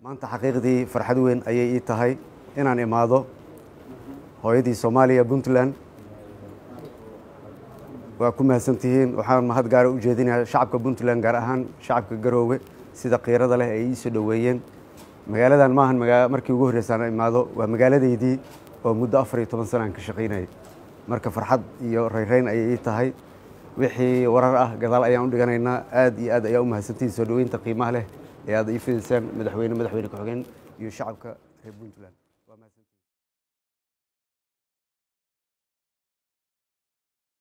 maanta xaqiiqdii farxad weyn ayay ii tahay inaan imaado hooyadii soomaaliya puntland waa ku mahadsantihiin waxaan mahad gaara u jeedinayaa shacabka puntland gaar ahaan shacabka garoowe sida kiirada leh ay ii soo dhoweeyeen magaaladan maahan markii ugu horreysaan imaado waa magaaladeydii oo muddo afar iyo toban sanaan ka shaqaynayay marka farxad iyo rayrayn ayay ii tahay wixii warar ah gadaal ayaan u dhiganaynaa aad iyo aad ayaa u mahadsantihiin soo dhoweynta qiimaha leh ee aad ii fidaysaan madaxweyne madaxweyne ku-xigeen iyo shacabka reer puntland waa mahadsantihiin